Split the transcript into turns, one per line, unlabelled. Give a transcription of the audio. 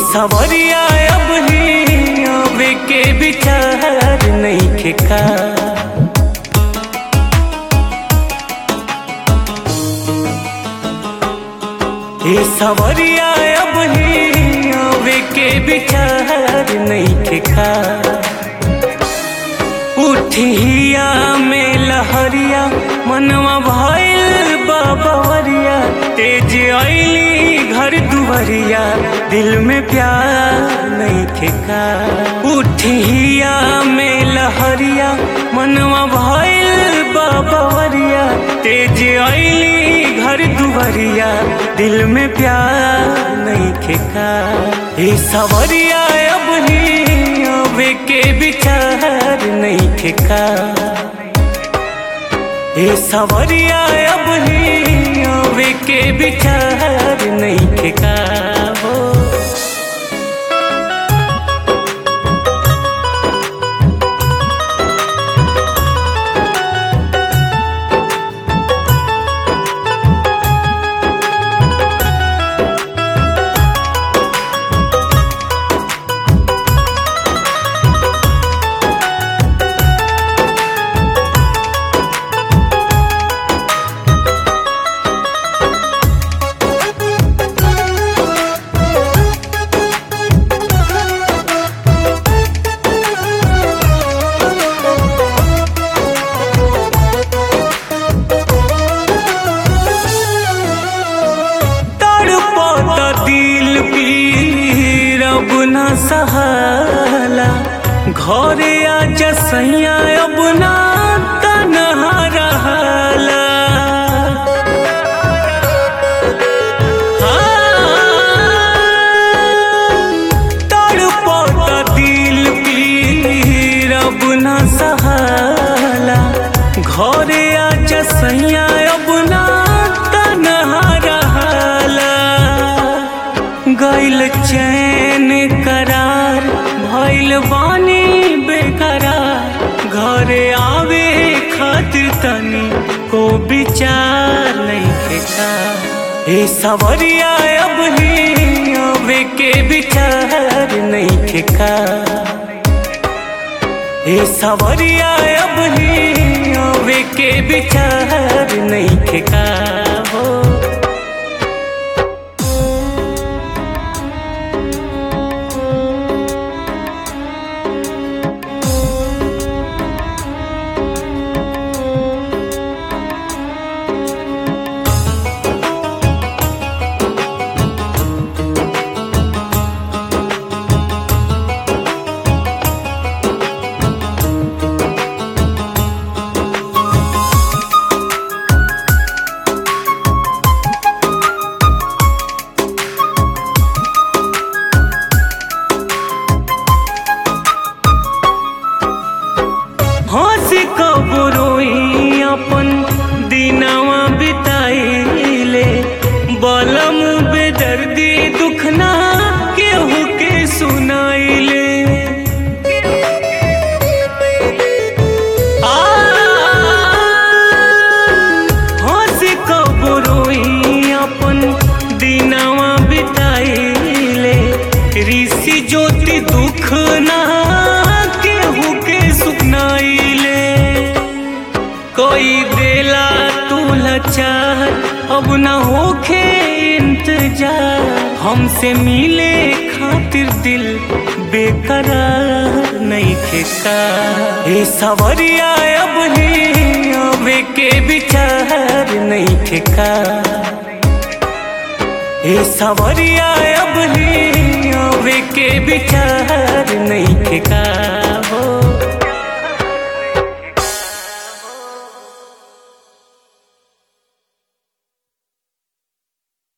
सवरिया अब ही आवे के विचार नहीं का ये सवरिया अब ही आवे के विचार नहीं का उठिया में लहरिया मनवा भइल बाबरिया तेज आईली घर दुवरिया दिल में प्यार नहीं ठेका उठिया में लहरिया मनवा भइल बाबरिया तेज आईली घर दुवरिया दिल में प्यार नहीं ठेका ये सवरिया अब ही आवे के विचार नहीं ठेका ये सवरिया अब ही आवे के विचार नहीं ठेका हो तड़पता दिल पीर अब न सहाला घरे आजा सैया अब ना तनहा रहला तड़पता दिल पीर अब न सहाला घरे आजा सैया अब ना तनहा रहला गैल चैन करार भैल बानी बेकरार घरे आवे खातिर तनी को विचार नहीं फेंका ए सवरिया अब ही आवे के विचार नहीं ठेका ए सवरिया अब ही आवे के विचार नहीं ठेका हो हंसी कब रोई अपन दिनवा बिताइले बलम बेदर्दी दुखना केहू के सुनाइले आ, हंसी कब रोई अपन दिनवा बिताइले ऋषि ज्योति दुख ना केहू के सुनाइले कोई देला तू लाचार अब न होखे इंतजार हमसे मिले खातिर दिल बेकरार नहीं खेका ए सवरिया अब ही आवे के विचार नहीं ठेका ए सवरिया अब ही आवे के विचार नहीं ठेका हो